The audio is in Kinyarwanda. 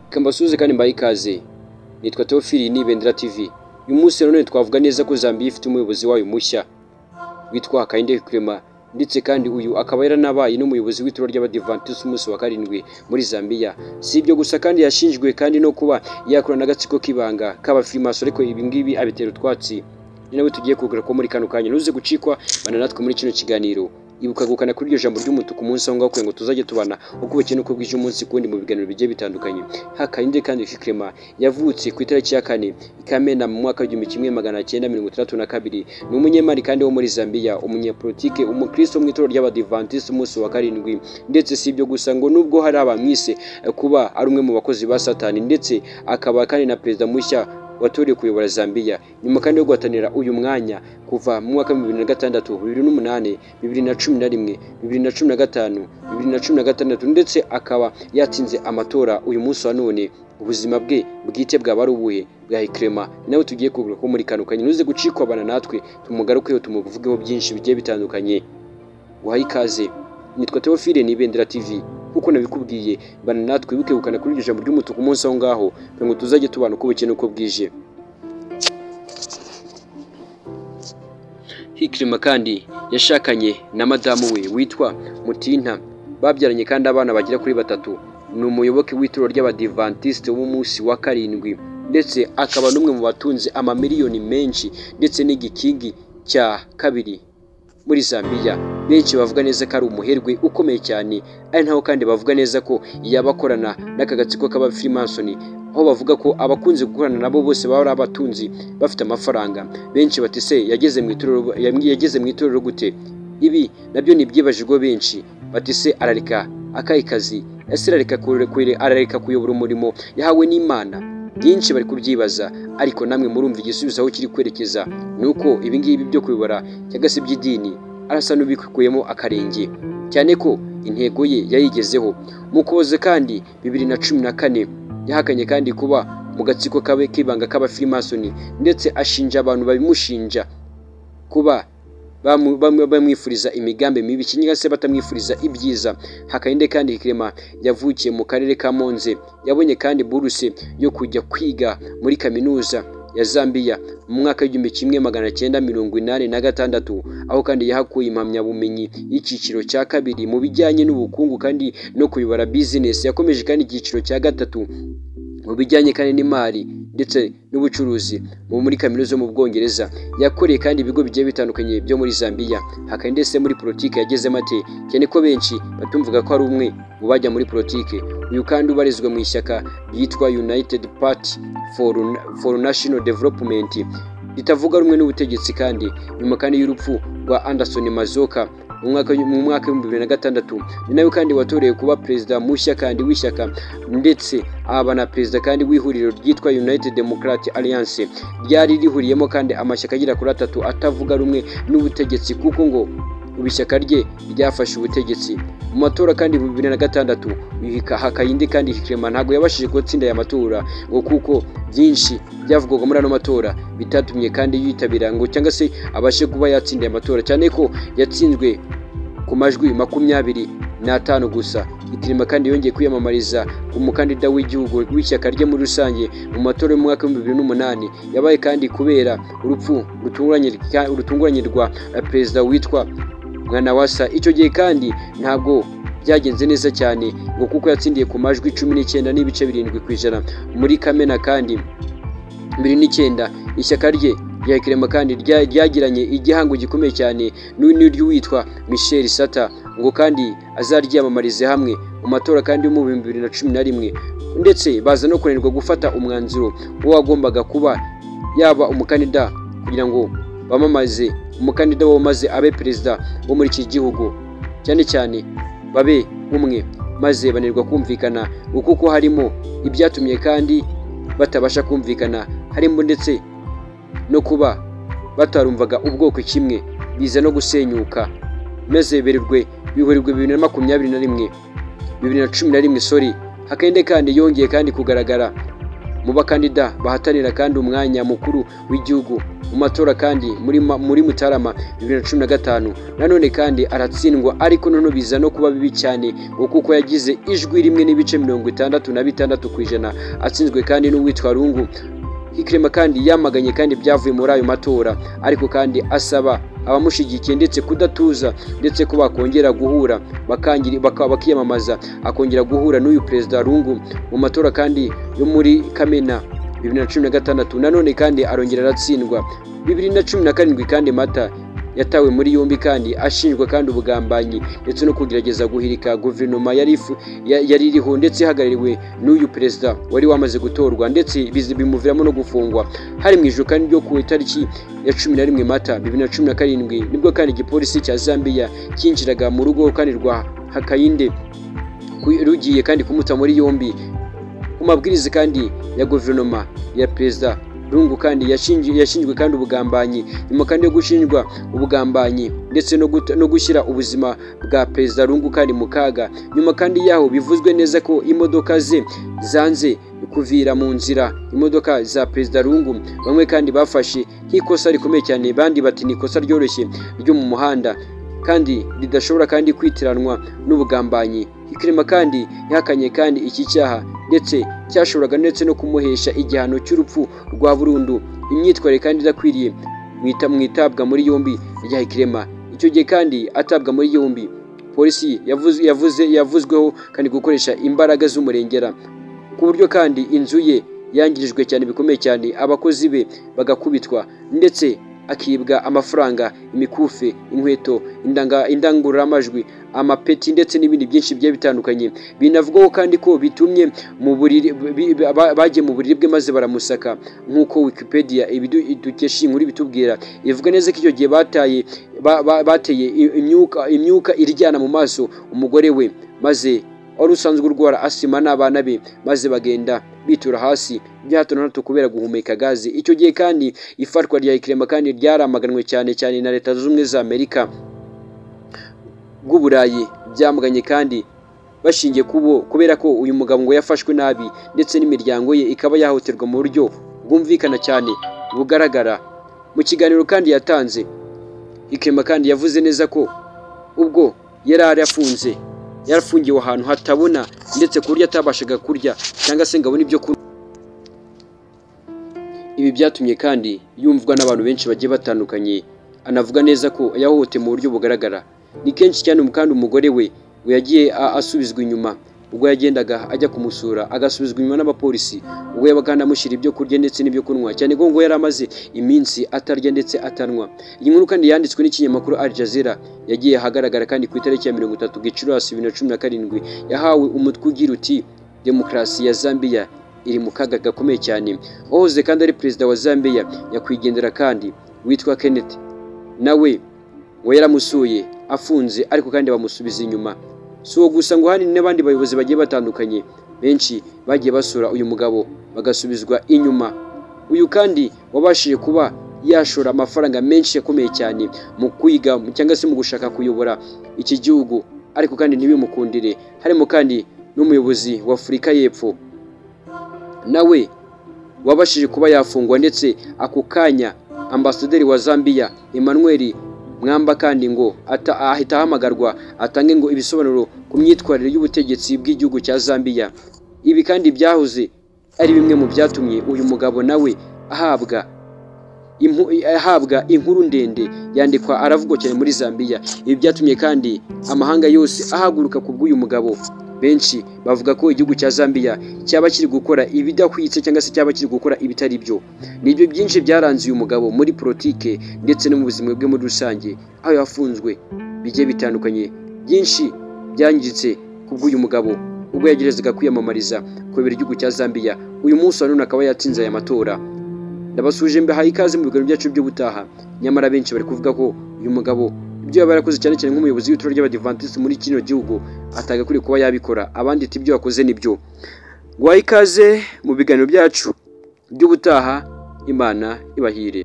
reka mbasuhuze kandi mbahe ikaze nitwa Teofili n'Ibendera TV uyu munsi nanone twavuga neza ko Zambia ifite umuyobozi wayo mushya witwa Hakainde Hichilema ndetse kandi uyu akaba yaranabaye n'umuyobozi w'ituro ry'Abadivantisiti umunsi wa karindwi muri Zambia si ibyo gusa kandi yashinjwe kandi no kuba yakorana n'agatsiko k'ibanga k'abafirimaso ariko ibi ngibi abitera utwatsi ni nawe tugiye kugaruka ko muri kano kanya ntuze gucikwa bana natwe muri kino kiganiro ibuka gukana kuri iryo jambo ry'umutuku umunsi aho ngaho kugira ngo tuzajye tubana uko bukeye n'uko bwije umunsi kundi mu biganiro bigiye bitandukanye Hakainde kandi Hichilema yavutse ku itariki ya kane Ikamena mu mwaka w'igihumbi kimwe magana cyenda mirongo itandatu na kabiri ni umunyemari kandi wo muri Zambia umunyepolitike umukristo mu itorero ry'Abadivantisiti umunsi wa karindwi ndetse si ibyo gusa ngo nubwo hari abamwise eh, kuba ari umwe mu bakozi ba satani ndetse akaba kandi na perezida mushya watorewe kuyobora Zambia nyuma kandi yo guhatanira uyu mwanya kuva mu mwaka wa bibiri na gatandatu bibiri n'umunani bibiri na cumi na rimwe bibiri na cumi na gatanu bibiri na cumi na gatandatu ndetse akaba yatsinze amatora uyu munsi wa none ubuzima bwe bwite bwaba ari ubuhe bwa Hichilema Ni nawe tugiye kugura ko muri kano kanya ntuze gucikwa abana natwe tumugarukeho tumuvugeho byinshi bigiye bitandukanye uhaye ikaze nitwa Teofile n'Ibendera TV kuko nabikubwiye bana natwe wibuke gukana kuri iryo jambo ry'umutuku umunsi aho ngaho kugira ngo tuzajye tubana uko bukeye n'uko bwije Hichilema kandi yashakanye na madamu we witwa Mutinta babyaranye kandi abana bagera kuri batatu ni umuyoboke w'itorero ry'abadivantisite w'umunsi wa karindwi ndetse akaba n'umwe mu batunze amamiliyoni menshi ndetse n'igikingi cya kabiri muri Zambia benshi bavuga neza ko ari umuherwe ukomeye cyane ari naho kandi bavuga neza ko yaba akorana n'aka gatsiko k'abafirimasoni aho bavuga ko abakunze gukorana nabo bose baba ari abatunzi bafite amafaranga benshi bati se yageze mu itorero yageze mu itorero gute ibi nabyo ni ibyibajijwe benshi bati se arareka akahe kazi ese arareka kurekure arareka kuyobora umurimo yahawe n'Imana byinshi bari kubyibaza ariko namwe murumva igisubizo aho kiri kwerekeza ni uko ibi ngibi byo kuyobora cyangwa se iby'idini arasa n'ubikuyemo akarenge cyane ko intego ye yayigezeho mu kuboza kandi bibiri na cumi na kane yahakanye kandi kuba mu gatsiko kabe k'ibanga k'abafirimasoni ndetse ashinja abantu babimushinja kuba bamu- bamu- bamwifuriza imigambi mibi cyangwa se batamwifuriza ibyiza Hakainde kandi Hichilema yavukiye mu karere ka Monze yabonye kandi buruse yo kujya kwiga muri kaminuza ya Zambia mu mwaka w'igihumbi kimwe magana cyenda mirongo inani na gatandatu aho kandi yahakuye impamyabumenyi y'icyiciro cya kabiri mu bijyanye n'ubukungu kandi no kuyobora bizinesi yakomeje kandi icyiciro cya gatatu mu bijyanye kandi n'imari ndetse n'ubucuruzi mu muri kaminuza yo mu Bwongereza yakoreye kandi ibigo bigiye bitandukanye byo muri Zambia hakaba ndetse muri politiki yagezemo ate cyane ko benshi batumvuga ko ari umwe mu bajya muri politiki uyu kandi ubarizwa mu ishyaka ryitwa United Party for, for National Development ritavuga rumwe n'ubutegetsi kandi nyuma kandi y'urupfu rwa Anderson Mazoka mu mwaka mu mwaka w'ibihumbi bibiri na gatandatu ni nawe kandi watorewe kuba perezida mushya kandi w'ishyaka ndetse aba na perezida kandi w'ihuriro ryitwa United Democrat Alliance ryari rihuriyemo kandi amashyaka agera kuri atatu atavuga rumwe n'ubutegetsi kuko ngo ubu ishyaka rye ryafashe ubutegetsi mu matora kandi mu bibiri na gatandatu Hakainde kandi Hichilema ntabwo yabashije gutsinda aya matora ngo kuko byinshi byavugwaga muri ano matora bitatumye kandi yitabira ngo cyangwa se abashe kuba yatsinda aya matora cyane ko yatsinzwe ku majwi makumyabiri n'atanu gusa Hichilema kandi yongeye kwiyamamariza ku mukandida w'igihugu w'ishyaka rye muri rusange mu matora y'umwaka w'ibihumbi bibiri n'umunani yabaye kandi kubera urupfu rutunguranye rutunguranye rwa perezida witwa Mwanawasa icyo gihe kandi ntabwo byagenze neza cyane ngo kuko yatsindiye ku majwi cumi n'icyenda n'ibice birindwi ku ijana muri Kamena kandi bibiri n'icyenda ishyaka rye rya Hichilema kandi rya- ryagiranye igihango gikomeye cyane n'u- n'iry'uwitwa Michel Sata ngo kandi azaryamamarize hamwe mu matora kandi yo mu bihumbi bibiri na cumi na rimwe ndetse baza no kunanirwa gufata umwanzuro wagombaga kuba yaba umukandida kugira ngo bamamaze umukandida wabo maze abe perezida wo muri iki gihugu cyane cyane babe umwe maze banirwa kumvikana ngo kuko harimo ibyatumye kandi batabasha kumvikana harimo ndetse no kuba batarumvaga ubwoko kimwe biza no gusenyuka maze bererwe bihurirwe bibiri na makumyabiri na rimwe bibiri na cumi na rimwe sori hakende kandi yongeye kandi kugaragara mu bakandida bahatanira kandi umwanya mukuru w'igihugu mu matora kandi muri ma- muri mutarama bibiri na cumi na gatanu nanone kandi aratsindwa ariko noneho biza no kuba bibi cyane ngo kuko yagize ijwi rimwe n'ibice mirongo itandatu na bitandatu ku ijana atsinzwe kandi n'uwitwa rungu Hikirema kandi yamaganye kandi ibyavuye muri ayo matora ariko kandi asaba abamushyigikiye ndetse kudatuza ndetse ko bakongera guhura bakangira baka- bakiyamamaza akongera guhura n'uyu perezida rungu mu matora kandi yo muri kamena bibiri na cumi na gatandatu nanone kandi arongera aratsindwa bibiri na cumi na karindwi kandi mata yatawe muri yombi kandi ashinjwa kandi ubugambanyi ndetse no kugerageza guhirika guverinoma yari ifu- ya- yari iriho ndetse ihagarariwe n'uyu perezida wari wamaze gutorwa ndetse bizi- bimuviramo no gufungwa hari mu ijoro kandi ryo ku itariki ya cumi na rimwe mata bibiri na cumi na karindwi nibwo kandi igipolisi cya zambia cyinjiraga mu rugo kandi rwa hakayinde ku- rugiye kandi kumuta muri yombi ku mabwiriza kandi ya guverinoma ya perezida rungu kandi yashingi- yashinjwe kandi ubugambanyi nyuma kandi yo gushinjwa ubugambanyi ndetse no guta- no gushyira ubuzima bwa perezida rungu kandi mu kaga nyuma kandi yaho bivuzwe neza ko imodoka ze zanze kuvira mu nzira imodoka za perezida rungu bamwe kandi bafashe nk'ikosa rikomeye cyane bandi bati ni ikosa ryoroshye ryo mu muhanda kandi ridashobora kandi kwitiranwa n'ubugambanyi ikirema kandi yahakanye kandi iki cyaha ndetse cyashoboraga ndetse no kumuhesha igihano cy'urupfu rwa burundu imyitwarire kandi idakwiriye mwita mu itabwa muri yombi rya ikirema icyo gihe kandi atabwa muri yombi polisi yavuze, yavuze yavuzweho kandi gukoresha imbaraga z'umurengera ku buryo kandi inzu ye yangirijwe cyane bikomeye cyane abakozi be bagakubitwa ndetse akibwa amafaranga imikufi inkweto indanga- indangururamajwi amapeti ndetse n'ibindi byinshi bigiye bitandukanye binavugwaho kandi ko bitumye mu buriri bi- bi- ba- bagiye mu buriri bwe maze baramusaka nk'uko wikipedia ibidu- dukesha iyi nkuru ibitubwira ivuga neza ko icyo gihe bataye ba- ba- bateye i- imyuka imyuka iryana mu maso umugore we maze wari usanzwe urwara asima n'abana be maze bagenda bitura hasi bya hato na hato kubera guhumeka gaze icyo gihe kandi ifatwa rya ikirema kandi ryaramaganwe cyane cyane na leta zunze ubumwe za amerika bw'uburayi byamuganye kandi bashingiye kubo kubera ko uyu mugabo ngo yafashwe nabi ndetse n'imiryango ye ikaba yahohoterwa mu buryo bwumvikana cyane bugaragara mu kiganiro kandi yatanze ikema kandi yavuze neza ko ubwo yari arafunze yarafungiwe ahantu hatabona ndetse ku buryo atabashaga kurya cyangwa se ngo abone ibyo kunywa ibi byatumye kandi yumvwa n'abantu benshi bagiye batandukanye anavuga neza ko yahohotewe mu buryo bugaragara ni kenshi cyane kandi umugore we we yagiye a- asubizwa inyuma ubwo yagendaga ajya kumusura agasubizwa inyuma n'abapolisi ubwo yabaga kandi amushyira ibyo kurya ndetse n'ibyo kunywa cyane ko ngo yari amaze iminsi atarya ndetse atanwa iyi nkuru kandi yanditswe n'ikinyamakuru Al Jazeera yagiye ahagaragara kandi ku itariki ya mirongo itatu gicurasi bibiri na cumi na karindwi yahawe umutwe ugira uti demokarasi ya Zambia iri mu kaga gakomeye cyane wahoze kandi ari perezida wa Zambia nyakwigendera kandi witwa Kenneth nawe we yaramusuye afunze ariko kandi bamusubiza inyuma si uwo gusa ngo hari n'abandi bayobozi bagiye batandukanye benshi bagiye basura uyu mugabo bagasubizwa inyuma uyu kandi wabashije kuba yashora amafaranga menshi akomeye cyane mu kwiga cyangwa se mu gushaka kuyobora iki gihugu ariko kandi ntibimukundire harimo kandi n'umuyobozi wa afurika y'epfo nawe wabashije kuba yafungwa ndetse ako kanya ambasaderi wa Zambia Emmanuel mwamba kandi ngo ata- ahita ahamagarwa atange ngo ibisobanuro ku myitwarire y'ubutegetsi bw'igihugu cya Zambia ibi kandi byahoze ari bimwe mu byatumye uyu mugabo nawe ahabwa impu- ahabwa inkuru ndende yandikwa aravugwa cyane muri Zambia ibi byatumye kandi amahanga yose ahaguruka ku bw'uyu mugabo benshi bavuga ko igihugu cya Zambia cyaba kiri gukora ibidahwitse cyangwa se cyaba kiri gukora ibitari byo nibyo byinshi byaranze uyu mugabo muri politike ndetse no mu buzima bwe muri rusange aho yafunzwe bigiye bitandukanye byinshi byangiritse ku bw'uyu mugabo ubwo yageragezaga kwiyamamariza kuyobora igihugu cya Zambia uyu munsi wa none akaba yatsinze aya matora ndabasuje mbahaye ikaze mu biganiro byacu by'ubutaha nyamara benshi bari kuvuga ko uyu mugabo ibyo yaba yarakoze cyane cyane nk'umuyobozi w'itorero ry'abadivantisiti muri kino gihugu atagakwiriye kuba yabikora abandi ati ibyo yakoze nibyo guhaye ikaze mu biganiro byacu by'ubutaha imana ibahire